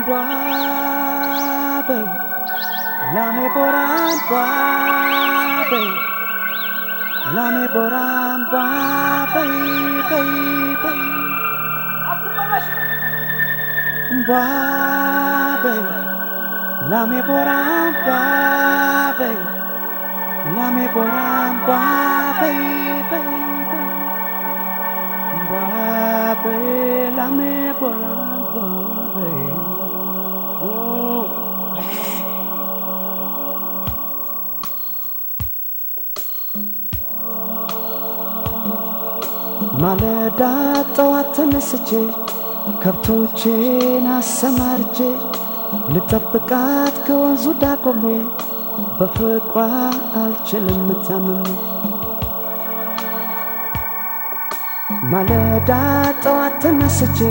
በይ ላሜ ቦራምባ በይ ላሜ ቦራምባ በይ በይ በይ እምባ በይ ላሜ ቦራምባ በይ ላሜ ቦራምባ በይ በይ በይ እምባ በይ ላሜ ቦራምባ በይ ኦ ማለዳ ጠዋት ተነስቼ ከብቶቼን አሰማርቼ ልጠብቃት ከወንዙ ዳቆሜ በፍቅሯ አልችልም ታምሜ ማለዳ ጠዋት ተነስቼ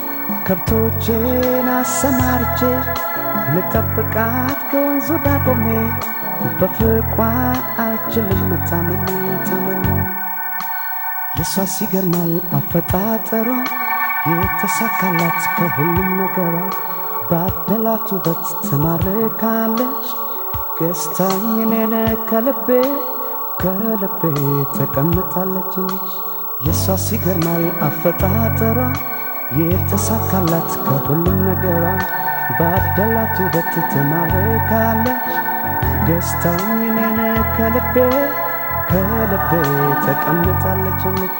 ከብቶቼን አሰማርቼ ልጠብቃት ከወንዙ ዳቆሜ በፍቅሯ አልችልም ታምሜ ታምሜ የሷ ሲገርማል አፈጣጠሯ የተሳካላት ከሁሉም ነገሯ ባደላት ውበት ትማርካለች ገዝታኝ እኔን ከልቤ ከልቤ ተቀምጣለች የሷ ሲገርማል አፈጣጠሯ የተሳካላት ከሁሉም ነገሯ ባደላት ውበት ትማርካለች ገዝታኝ እኔን ከልቤ ከልቤ ተቀምጣለች ልክ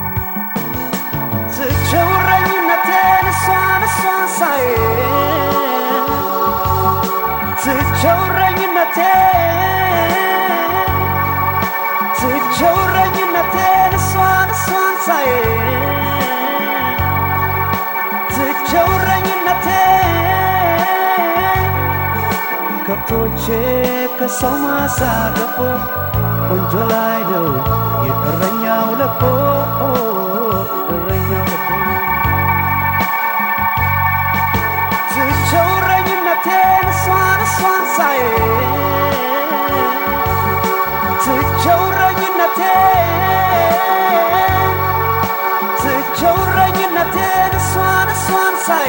ትቸውረኝነቴን እሷን እሷን ሳይ ትቸውረኝነቴን ትቸውረኝነቴን እሷን እሷን ሳይ ትቸውረኝነቴን ከብቶቼ ከሰው ማሳ ገቦ ቆንጆ ላይ ነው የእረኛው ለቦ እረኛው ለቦ ትቸውረኝነቴን እሷን እሷን ሳይ ትቸውረኝነቴን ትቸውረኝነቴን እሷን እሷን ሳይ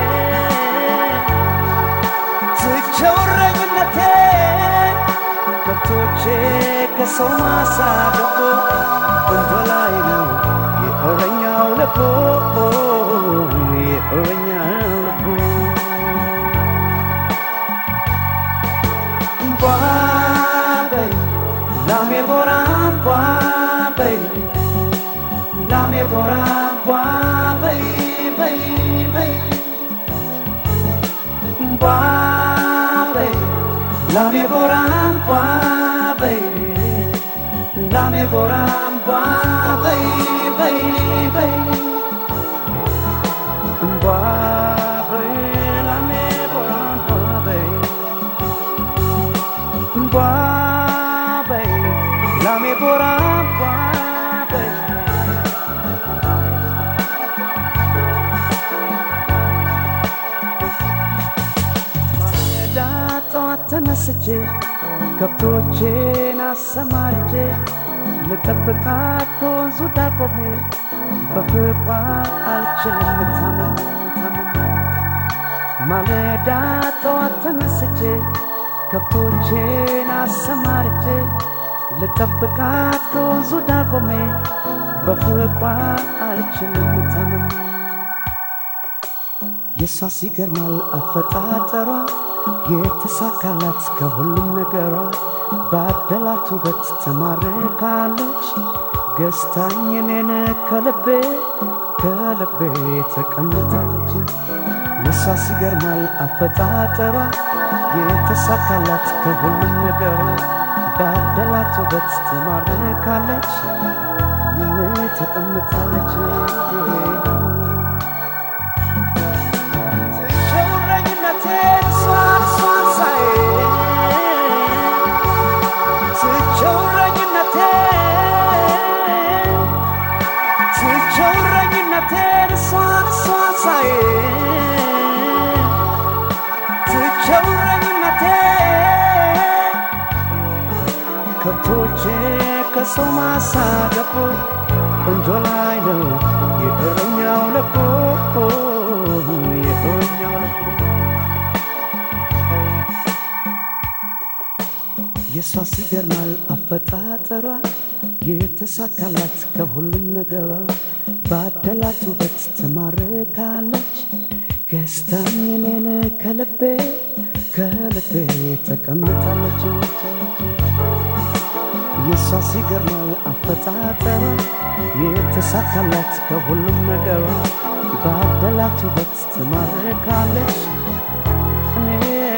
ትቸውረኝነቴን ከብቶቼ ከሰው ማሳ ገቦ ቆንጆ ላይ ነው የእረኛው ለቦ የእረኛው ለቦ እምቧ በይ ላሜ ቦራ እምቧ በይ ላሜ ቦራ እምቧ በይ በይ በይ እምቧ በይ ላሜ ቦራ እምቧ በይ ላሜ ቦራ እምቧ በይ በይ በይ እምቧ በይ ላሜ ቦራ እምቧ በይ እምቧ በይ ላሜ ቦራ እምቧ በይ ማለዳ ጠዋት ተነስቼ ከብቶቼን አሰማርቼ ልጠብቃት ከወንዙ ዳቆሜ በፍቅሯ አልችልም ታምሜ ታምሜ ማለዳ ጠዋት ተነስቼ ከብቶቼን አሰማርቼ ልጠብቃት ከወንዙ ዳቆሜ በፍቅሯ አልችልም ታምሜ የሷ ሲገርማል አፈጣጠሯ የተሳካላት ከሁሉም ነገሯ ባደላት ውበት ተማርካለች ገዝታኝ እኔን ከልቤ ከልቤ ተቀምጣለች የሷ ሲገርማል አፈጣጠሯ የተሳካላት ከሁሉም ነገሯ ባደላት ውበት ተማርካለች ተቀምጣለች ትቸውረኝነቴን እሷን እሷን ሳይ ትቸውረኝነቴን ትቸውረኝነቴን እሷን እሷን ሳይ ትቸውረኝነቴን ከብቶቼ ከሰው ማሳ ገቦ ቆንጆ ላይ ነው የእረኛው ለቦ የእረኛው ለቦ የሷስ ይገርማል አፈጣጠሯ የተሳካላት ከሁሉም ነገሯ ባደላት ውበት ትማርካለች ገዝታኝ እኔን ከልቤ ከልቤ ተቀምጣለች የሷስ ይገርማል አፈጣጠሯ የተሳካላት ከሁሉም ነገሯ ባደላት ውበት ትማርካለች እኔ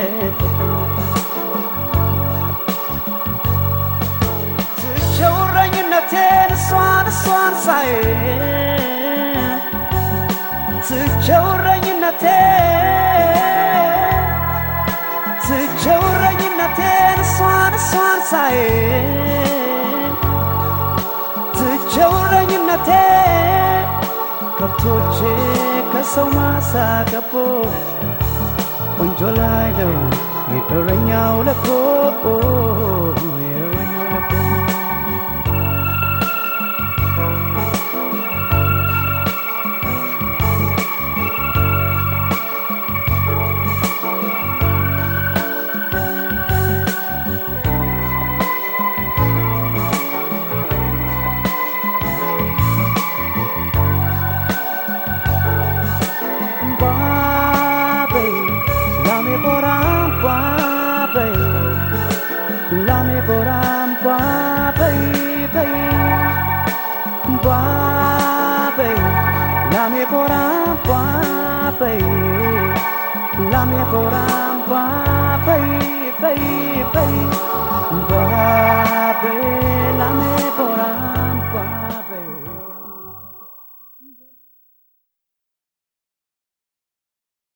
ትቸውረኝነቴን እሷን እሷን ሳይ ትቸውረኝነቴ ትቸውረኝነቴን እሷን እሷን ሳይ ትቸውረኝነቴ ከብቶቼ ከሰው ማሳ ገቦ ቆንጆ ላይ ነው የእረኛው ለኮ የእረኛው ለኮ Babe, lame boram babe, lame boram babe, babe, lame boram babe, lame boram babe.